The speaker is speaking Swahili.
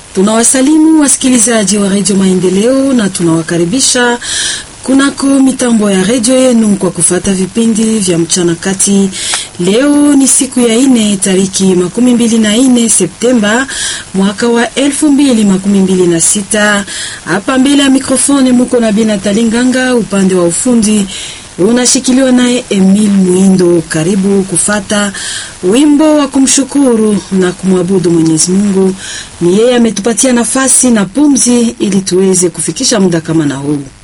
Tunawasalimu wasikilizaji wa redio Maendeleo na tunawakaribisha kunako mitambo ya redio yenu kwa kufata vipindi vya mchana kati. Leo ni siku ya ine tariki makumi mbili na ine Septemba mwaka wa elfu mbili makumi mbili na sita. Hapa mbele ya mikrofoni muko na Binatali Nganga, upande wa ufundi unashikiliwa naye Emil Mwindo. Karibu kufata wimbo wa kumshukuru na kumwabudu Mwenyezi Mungu. Ni yeye ametupatia nafasi na pumzi ili tuweze kufikisha muda kama na huu.